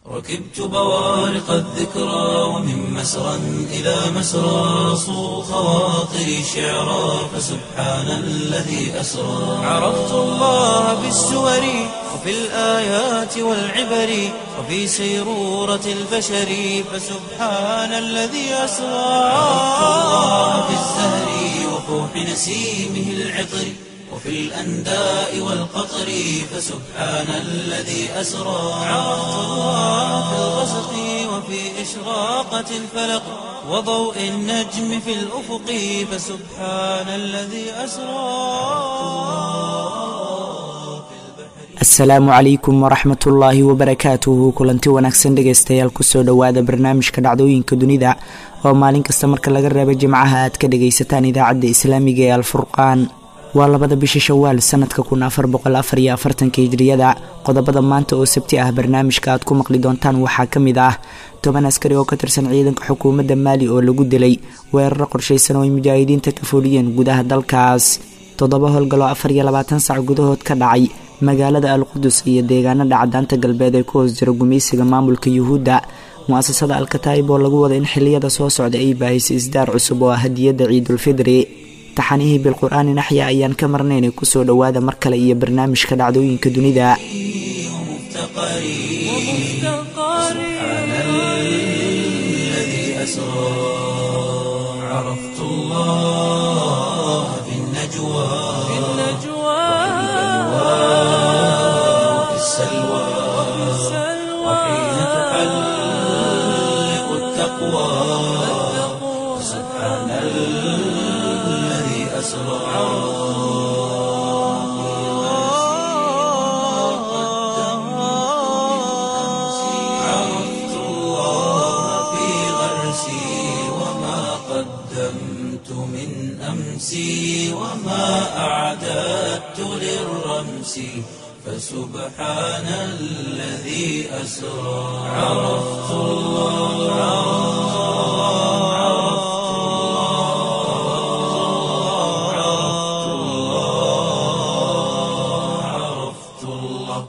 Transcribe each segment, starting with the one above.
ركبت بوارق الذكرى ومن مسرى إلى مسرى صو خواطري شعرا فسبحان الذي أسرى عرفت الله بالسور وفي الآيات والعبر وفي سيرورة البشر فسبحان الذي أسرى عرفت الله بالزهر وفوح نسيمه العطر وفي الأنداء والقطر فسبحان الذي أسرى عرفت الله في الغسق وفي إشراقة الفلق وضوء النجم في الأفق فسبحان الذي أسرى asalaamu calaykum waraxmatullaahi wabarakaatuhu kulanti wanaagsan dhegaystayaal kusoo dhowaada barnaamijka dhacdooyinka dunida oo maalin kasta marka laga reebo jimcaha aad ka dhagaysataan idaacadda islaamiga ee alfurqaan waa labada bisha shawaal sanadka kun afar boqol afar iyo afartanka hijriyada qodobada maanta oo sabti ah barnaamijka aad ku maqli doontaan waxaa ka mid ah toban askari oo ka tirsan ciidanka xukuumadda maali oo lagu dilay weeraro qorshaysan oo ay mujaahidiinta ka fuliyeen gudaha dalkaas toddoba howlgaloo afar iyo labaatan sac gudahood ka dhacay magaalada alqudus iyo deegaanada cadaanta galbeed ee ku hoos jira gumaysiga maamulka yuhuudda mu-asasada alkataib oo lagu wada in xiliyada soo socda ay baahisay isdaar cusub oo ah hadiyadda ciidulfidri taxanihii bilqur-aani naxya ayaan ka marnaynay kusoo dhowaada mar kale iyo barnaamijka dhacdooyinka dunida عرفت الله في النجوى وفي السلوى وحين تحلق التقوى سبحان الذي أسرى عرفت الله في غرسي وما قدمت من أمسي وما أعددت للرمس فسبحان الذي أسرى عرفت الله عرفت الله عرفت الله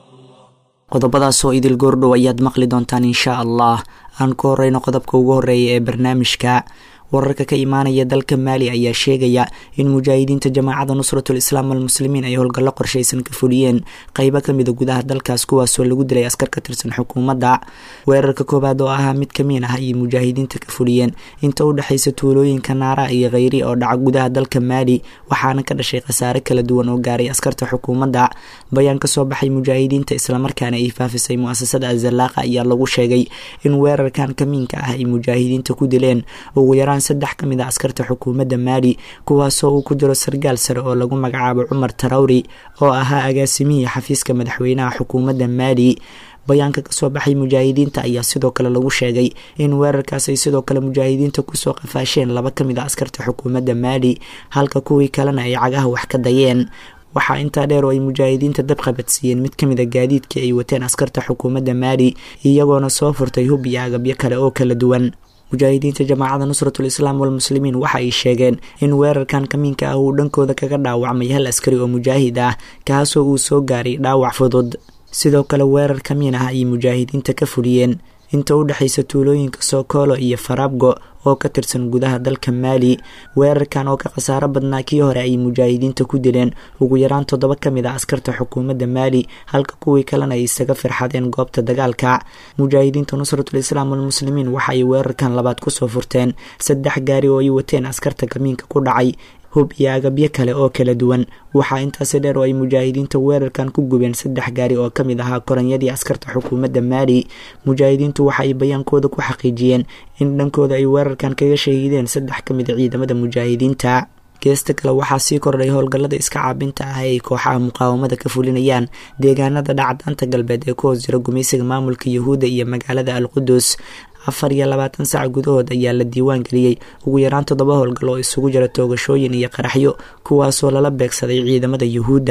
qodobadaasoo idil goordhow ayaad maqli doontaan inshaa allah aan ku horeyno qodobka ugu horeeya ee barnaamijka wararka ka imaanaya dalka maali ayaa sheegaya in mujaahidiinta jamaacada nusratul islaam almuslimiin ay howlgallo qorshaysan ka fuliyeen qeybo kamida gudaha dalkaas kuwaasoo lagu dilay askar ka tirsan xukuumadda weerarka koowaad oo ahaa mid kamiin ah ayay mujaahidiinta ka fuliyeen inta u dhexaysa tuulooyinka naara iyo kheyri oo dhaca gudaha dalka maali waxaana ka dhashay khasaare kala duwan oo gaaray askarta xukuumadda bayaan kasoo baxay mujaahidiinta islamarkaana ay faafisay mu-asasada azalaaqa ayaa lagu sheegay in weerarkan kamiinka ah ay mujaahidiinta ku dileen ugu yaraan saddex ka mid a askarta xukuumadda maali kuwaasoo uu ku jiro sargaal sare oo lagu magacaabo cumar tarawri oo ahaa agaasimihii xafiiska madaxweynaha xukuumadda maali bayaanka kasoo baxay mujaahidiinta ayaa sidoo kale lagu sheegay in weerarkaas ay sidoo kale mujaahidiinta kusoo qafaasheen laba ka mid a askarta xukuumadda maali halka kuwii kalena ay cagaha wax ka dayeen waxaa intaa dheer oo ay mujaahidiinta dab qabadsiiyeen mid ka mid a gaadiidkii ay wateen askarta xukuumadda maali iyagoona soo furtay hub iyo agabyo kale oo kala duwan mujaahidiinta jamaacada nusratul islaam walmuslimiin waxa ay sheegeen in weerarkan kamiinka ah uu dhankooda kaga dhaawacmay hal askari oo mujaahid ah kaasoo uu soo gaaray dhaawac fudud sidoo kale weerar kamiin ah ayay mujaahidiinta ka fuliyeen inta u dhexaysa tuulooyinka sookolo iyo farabgo oo ka tirsan gudaha dalka maali weerarkan oo ka khasaaro badnaa kii hore ayay mujaahidiinta ku dileen ugu yaraan toddoba ka mid a askarta xukuumadda maali halka kuwii kalena ay isaga firxadeen goobta dagaalka mujaahidiinta nusratul islaam walmuslimiin waxa ay weerarkan labaad kusoo furteen saddex gaari oo ay wateen askarta kamiinka ku dhacay hub iyo agabyo kale oo kala duwan waxaa intaasi dheer oo ay mujaahidiinta weerarkan ku gubeen saddex gaari oo ka mid ahaa koranyadii askarta xukuumadda maali mujaahidiintu waxa ay bayaankooda ku xaqiijiyeen in dhankooda ay weerarkan kaga shahiideen saddex ka mid a ciidamada mujaahidiinta geesta kale waxaa sii kordhay howlgallada iska caabinta ah ee ay kooxaha muqaawamada ka fulinayaan deegaanada dhacdaanta galbeed ee ku hoos jira gumaysiga maamulka yuhuudda iyo magaalada alqudus afar iyo labaatan sac gudahood ayaa la diiwaan geliyey ugu yaraan toddoba howlgal oo isugu jira toogashooyin iyo qaraxyo kuwaasoo lala beegsaday ciidamada yuhuudda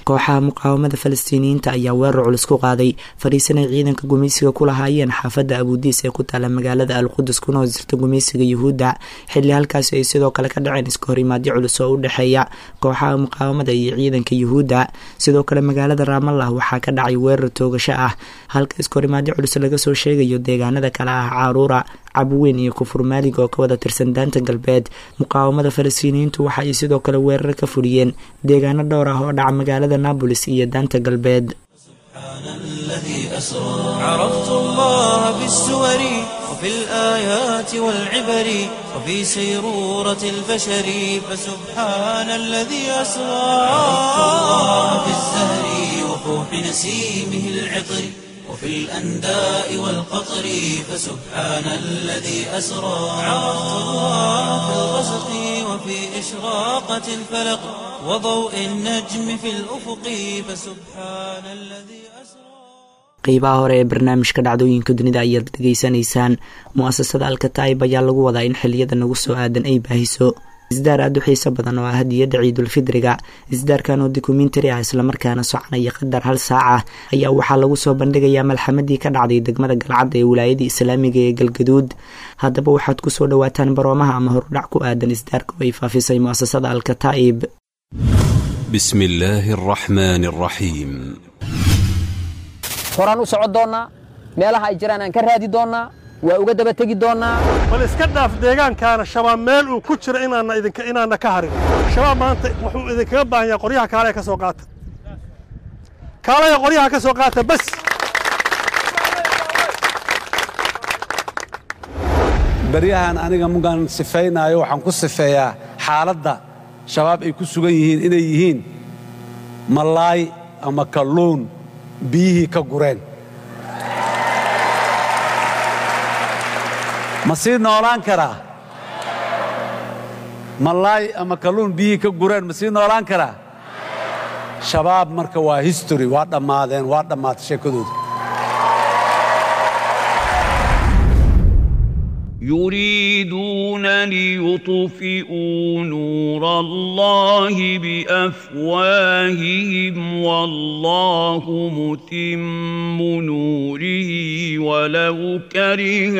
kooxaha muqaawamada falastiiniyiinta ayaa weerar culus ku qaaday fadhiisanay ciidanka gumaysiga ku lahaayeen xaafadda abuudiis ee ku taala magaalada alqudus kuna hoosjirta gumaysiga yuhuudda xilli halkaasi ay sidoo kale ka dhaceen iska horimaadyo culus oo u dhexeeya kooxaha muqaawamada iyo ciidanka yuhuudda sidoo kale magaalada raamallah waxaa ka dhacay weerar toogasho ah halka iska horimaadyo culus laga soo sheegayo deegaanada kale ah caaruura cabweyn iyo kufur maalig oo ka wada tirsan daanta galbeed muqaawamada falastiiniyiintu waxa ay sidoo kale weerar ka fuliyeen deegaano dhowr ah oo dhaca magaalada nabolis iyo daanta galbeed عرفت الله بالسور وفي الآيات والعبر وفي سيرورة البشر فسبحان الذي أسرى عرفت الله بالزهر وفوح نسيمه العطر وفي الأنداء والقطر فسبحان الذي أسرى عرفت الله في الغسق وفي إشراقة الفلق وضوء النجم في الأفق فسبحان الذي أسرى qeybaha hore ee barnaamijka dhacdooyinka dunida ayaad dhegeysanaysaan mu-asasada alkataib ayaa lagu wadaa in xiliyada nagu soo aadan ay baahiso isdaar aada u xiiso badan oo ah hadiyadda ciidulfidriga isdaarkan oo dokumentari ah islamarkaana soconaya qadar hal saaca ayaa waxaa lagu soo bandhigayaa malxamadii ka dhacday degmada galcad ee wilaayadii islaamiga ee galgaduud haddaba waxaad kusoo dhawaataan baroomaha ama horudhac ku aadan isdaarka oo ay faafisay mu-asasada alkataib بسم الله الرحمن الرحيم horaan u socon doonnaa meelaha ay jiraan aan ka raadi doonnaa waa uga daba tegi doonnaa bal iska dhaaf deegaankaana shabaab meel uu ku jiro inaanna idinka inaanna ka harin shabaab maanta wuxuu idinkaga baahan yahay qoryaha kaalaya ka soo qaata kaalaya qoryaha ka soo qaata bas baryahan aniga mugaan sifaynaayo waxaan ku sifeeyaa xaaladda shabaab ay ku sugan yihiin inay yihiin malaay ama kalluun biyihii ka gureen ma sii noolaan karaa malaay ama kalluun biyihii ka gureen ma sii noolaan karaa shabaab marka waa history waa dhammaadeen waa dhammaatay sheekadooda يريدون ليطفئوا نور الله بافواههم والله متم نوره ولو كره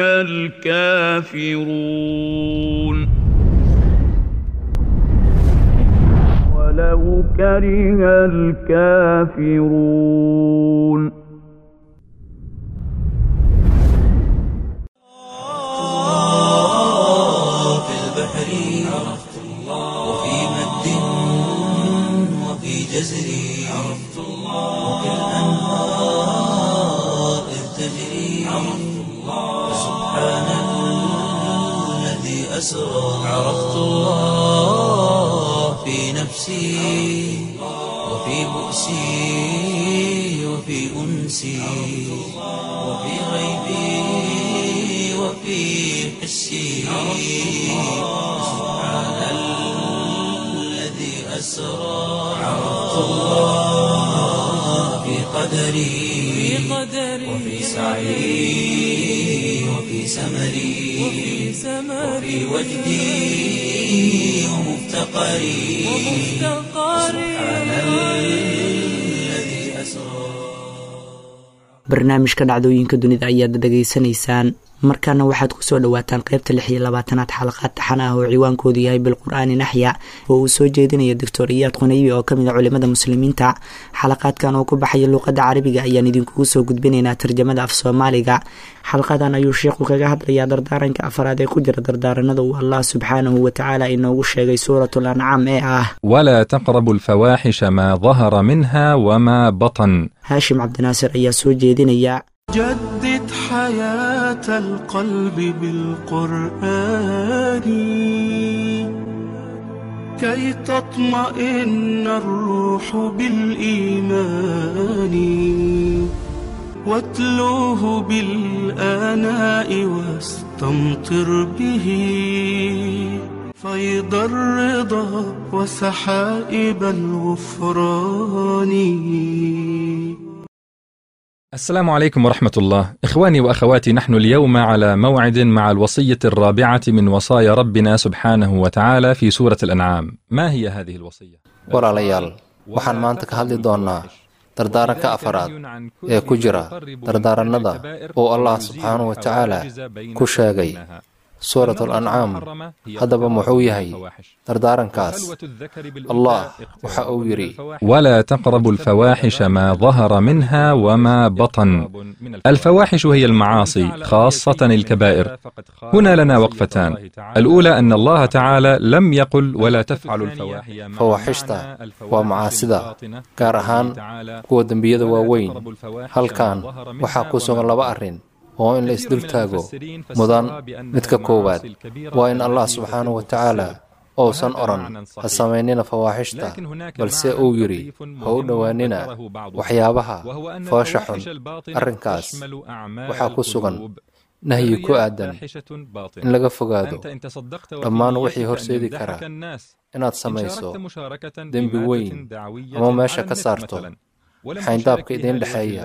الكافرون ولو كره الكافرون في البحر عرفت الله وفي مد وفي جزر عرفت الله وفي الأنهار إذ تجري عرفت الله سبحان الذي أسرى عرفت الله في نفسي وفي بؤسي وفي أنسي وفي غيبي وفي حسي سبحان الذي أسرى عرفت الله في قدري وفي سعي وفي سمري وفي وجدي ومفتقري سبحان الذي أسرى barnaamijka dhacdooyinka dunida ayaad dhegaysanaysaan markaana waxaad kusoo dhawaataan qeybta lix iyo labaatanaad xalaqaad taxan ah oo ciwaankoodu yahay bilqur-aani naxya oo uu soo jeedinaya doctor iyaad qunaybi oo kamid a culimada muslimiinta xalaqaadkan oo ku baxaya luuqada carabiga ayaan idinkugu soo gudbinaynaa tarjamada af soomaaliga xalqadan ayuu sheikhu kaga hadlayaa dardaaranka afaraad ee ku jira dardaaranada uu allah subxaanahu watacaala inoogu sheegay suuratul ancaam ee ah ولا تقربوا الفواحش ما ظهر منها وما بطن haashim cabdinaasir ayaa soo jeedinaya جدد حياة القلب بالقرآن كي تطمئن الروح بالإيمان واتلوه بالآناء واستمطر به فيض الرضا وسحائب الغفران السلام عليكم ورحمة الله إخواني وأخواتي نحن اليوم على موعد مع الوصية الرابعة من وصايا ربنا سبحانه وتعالى في سورة الأنعام ما هي هذه الوصية؟ walaalayaal waxaan maanta ka hadli doonnaa dardaaranka afaraad ee ku jira dardaarannada uu allah subxaanahu wa tacaala ku sheegay suurat alancaam haddaba muxuu yahay dardaarankaas allah waxa uu yidhi ولا تقربوا الفواحش ما ظهر منها وما بطن الفواحش هي المعاصي خاصة الكبائر هنا لنا وقفتان الأولى أن الله تعالى لم يقل ولا تفعلوا الفواحش fawaaxishta waa macaasida gaar ahaan kuwa dembiyada waaweyn halkan waxaa ku sugan laba arrin oo in la isdul taago mudan midka koowaad waa in allah subxaanahu wa tacaala uusan odhan ha samaynina fawaaxishta balse uu yidhi ha u dhowaanina waxyaabaha foosha xun arrinkaas waxaa ku sugan nahyi ku aadan in laga fogaado dhammaan wixii horseedi kara inaad samayso dembi weyn ama meesha ka saarto xayndaabka idiin dhexeeya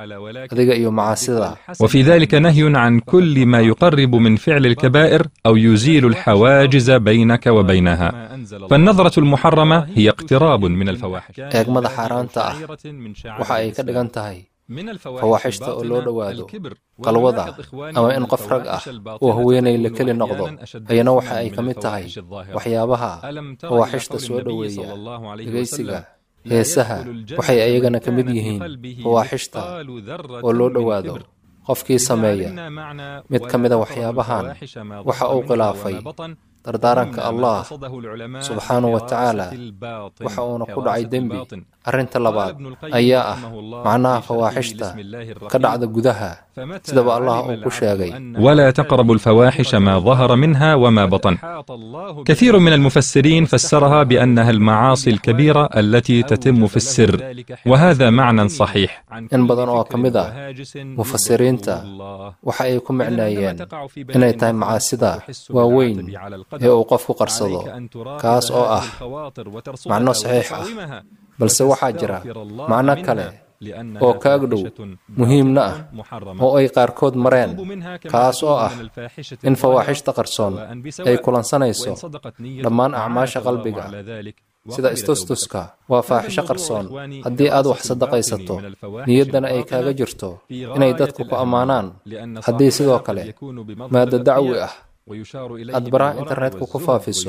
adiga iyo macaasida وفي ذلك نهي عن كل ما يقرب من فعل الكبائر أو يزيل الحواجز بينك وبينها فالنظرة المحرمة هي اقتراب من الفواحش eegmada xaaraanta ah waxa ay ka dhigan tahay fawaaxishta oo loo dhowaado qalwada ama in qof rag ah uu haweenay la keli noqdo ayana waxa ay ka mid tahay waxyaabaha fawaaxishta soo dhoweeya dhegaysiga heesaha waxay ayagana ka mid yihiin fawaaxishta oo loo dhowaado qofkii sameeya mid ka mida waxyaabahan waxa uu khilaafay dardaaranka allah subxaanahu wa tacaala waxa uuna ku dhacay dembi arrinta labaad ayaa ah macnaha fawaaxishta ka dhacda gudaha sidaba allah uu ku sheegay ولا تقربوا الفواحش ما ظهر منها وما بطن كثير من المفسرين فسرها بأنها المعاصي الكبيرة التي تتم في السر وهذا معنى صحيح in badan oo ka mid ah mufasiriinta waxa ay ku micneeyeen inay tahay macaasida waaweyn ee uu qofku qarsado kaas oo ah macno saxiix ah balse waxaa jira macno kale oo ka agdhow muhiimna ah oo ay qaarkood mareen kaas oo ah in fawaaxishta qarsoon ay kulansanayso dhammaan acmaasha qalbiga sida istustuska waa faaxisho qarsoon haddii aad wax sadaqaysato niyaddana ay kaaga jirto inay dadku ku ammaanaan haddii sidoo kale maaddo dacwi ah aad baraha internetka ku faafiso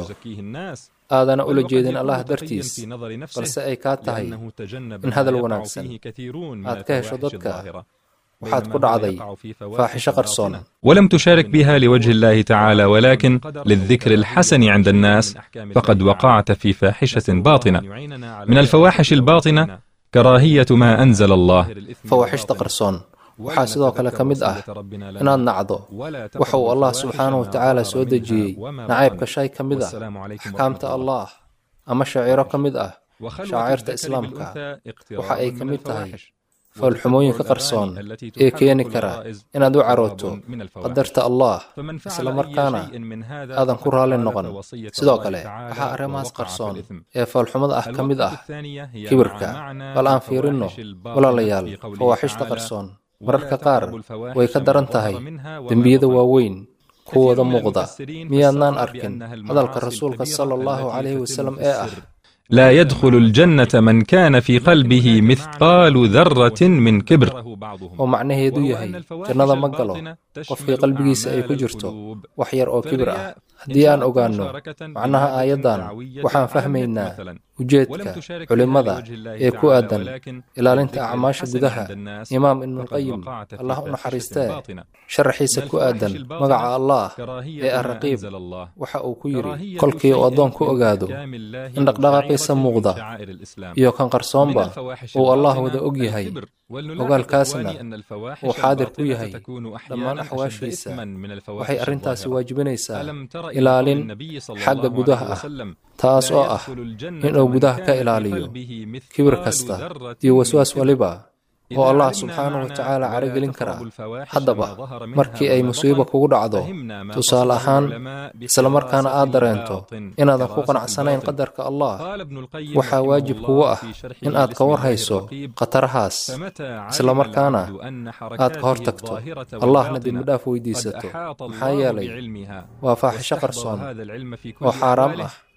aadana ula jeedin allah dartiis balse ay kaa tahay in hadal wanaagsan aad ka hesho dadka waxaad ku dhacday faaxisho qarsoon ولم تشارك بها لوجه الله تعالى ولكن للذكر الحسن عند الناس فقد وقعت في فاحشة باطنة من الفواحش الباطنة كراهية ما أنزل الله fawaaxishta qarsoon waxaa sidoo kale ka mid ah inaad nacdo waxa uu allah subxaanahu wa tacaala soo dejiyey nacaybka shay ka mid ah axkaamta allah ama shaciiro ka mid ah shaacirta islaamka waxa ay ka mid tahay foolxumooyinka qarsoon ee keeni kara inaad u carooto qadarta allah isla markaana aadan ku raalli noqon sidoo kale waxaa arrimahaas qarsoon ee foolxumada ah ka mid ah kibirka bal aan fiirinno walaalayaal fawaaxishta qarsoon mararka qaar way ka daran tahay dembiyada waaweyn kuwooda muuqda miyaadnaan arkin hadalka rasuulka sala allahu calayhi wasalam ee ah لا يدخل الجنة من كان في قلبه مثقال ذرة من كبر oo macnaheedu yahay jannada ma galo qofkii qalbigiisa ay ku jirto wax yar oo kibir ah haddii aan ogaanno macnaha aayaddan waxaan fahmaynaa ujeedka culimmada ee ku aadan ilaalinta acmaasha gudaha imaam ibnulqayim allah u naxariistee sharaxiisa ku aadan magaca allah ee ah raqiib waxa uu ku yidhi kolkii uu addoon ku ogaado in dhaqdhaqaaqiisa muuqda iyo kan qarsoonba uu allah wada og yahay ogaalkaasna uu xaadir ku yahay dhammaan axwaashiisa waxay arrintaasi waajibinaysaa ilaalin xagga gudaha ah taas oo ah inuu gudaha ka ilaaliyo kibir kasta iyo waswaas waliba oo allah subxaanahu wa tacaala caragelin karaa haddaba markii ay musiibo kugu dhacdo tusaale ahaan isla markaana aad dareento inaadan ku qanacsanayn qadarka allah waxaa waajib kugu ah in aad ka war hayso khatarahaas isla markaana aad ka hor tagto allahna dembidhaaf weydiisato maxaa yeelay waa faaxisho qarsoon oo xaaraam ah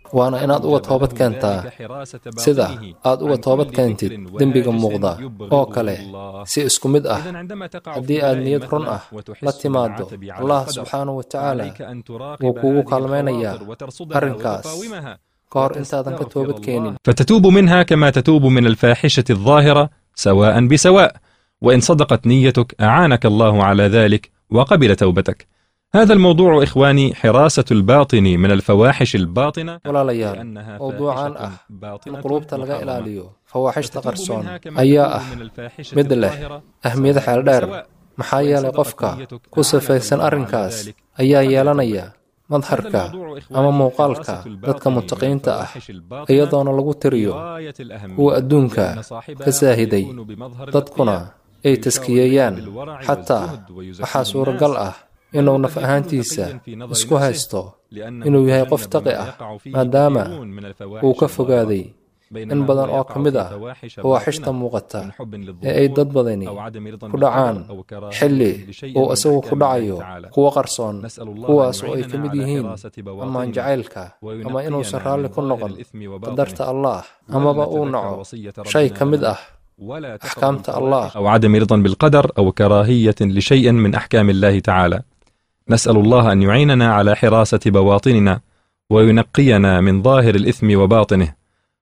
waana inaad uga toobad keentaa sida aad uga toobad keentid dembiga muuqda oo kale si isku mid ah haddii aad niyad run ah la timaaddo allah subxaanahu wa tacaala wuu kuugu kaalmaynayaa arrinkaas ka hor intaadan ka toobad keenin فتتوب منها كما تتوب من الفاحشة الظاهرة سواء بسواء وإن صدقت نيتك أعانك الله على ذلك وقبل توبتك هذا الموضوع إخواني حراسة الباطن من الفواحش الباطنة walaalayaal mowduucan ah in quluubta laga ilaaliyo fawaaxishta qarsoon ayaa ah mid leh ahmiyad xeel dheer maxaa yeelay qofka ku sifaysan arrinkaas ayaa yeelanaya madharka ama muuqaalka dadka mutaqiinta ah iyadoona lagu tiriyo kuwa adduunka ka saahiday dadkuna ay taskiyeeyaan xataa waxaa suuragal ah inuu naf ahaantiisa isku haysto inuu yahay qof taqi ah maadaama uu ka fogaaday in badan oo ka mid ah fawaaxishta muuqata ee ay dad badani ku dhacaan xilli uu isagu ku dhacayo kuwa qarsoon kuwaas oo ay ka mid yihiin ammaan jacaylka ama inuusan raalli ku noqon qadarta allaah amaba uu naco shay ka mid ah أحكامت الله أو عدم رضا بالقدر أو كراهية لشيء من أحكام الله تعالى نسأل الله أن يعيننا على حراسة بواطننا وينقينا من ظاهر الإثم وباطنه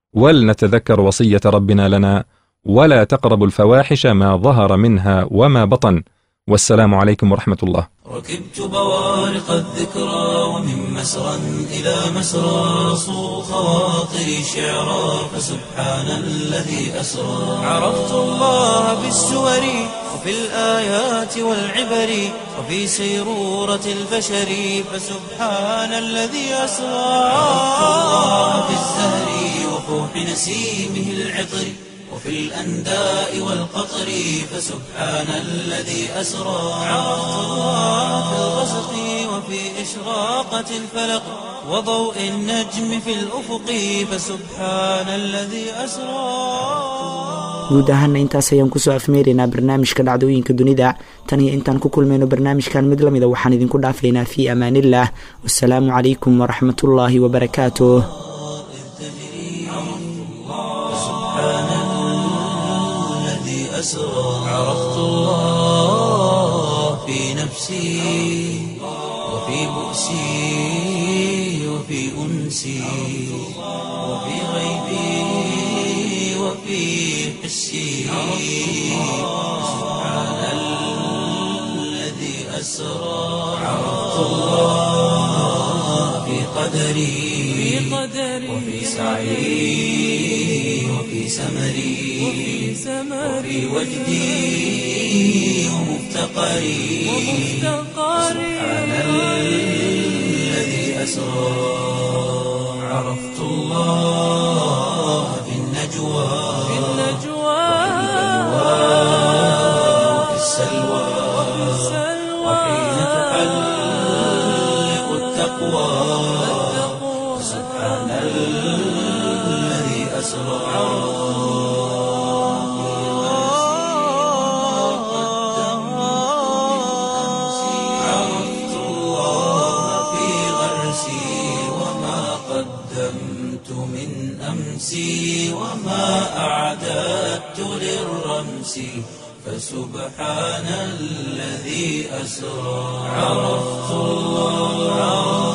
ولنتذكر وصية ربنا لنا ولا تقربوا الفواحش ما ظهر منها وما بطن والسلام عليكم ورحمة الله ركبت بوارق الذكرى ومن مسرى إلى مسرى صو خواطري شعرا فسبحان الذي أسرى عرفت الله بالسور وفي الآيات والعبر وفي سيرورة البشر فسبحان الذي أسرى عرفت الله بالزهر وفوح نسيمه العطر وفي الأنداء والقطر فسبحان الذي أسرى عرفت الله في الغسق وفي إشراقة الفلق وضوء النجم في الأفق فسبحان الذي أسرى guud ahaana intaas ayaan kusoo afmeeraynaa barnaamijka dhacdooyinka dunida tan iyo intaan ku kulmayno barnaamijkan mid lamida waxaan idinku dhaafaynaa fii amaaniillah wasalaamu calaykum waraxmatullaahi wabarakaatuh أسرى عرفت الله في نفسي وفي بؤسي وفي أنسي وفي غيبي وفي حسي سبحان الذي أسرى عرفت الله في قدري وفي سعي وفي سمري وفي وجدي ومفتقري سبحان الذي أسرى عرفت الله في النجوى وفي السلوى وحين تحلق التقوى سبحان الذي أسرى عرفت الله في غرسي وما قدمت من أمسي وما أعددت للرمس فسبحان الذي أسرى عرفت الله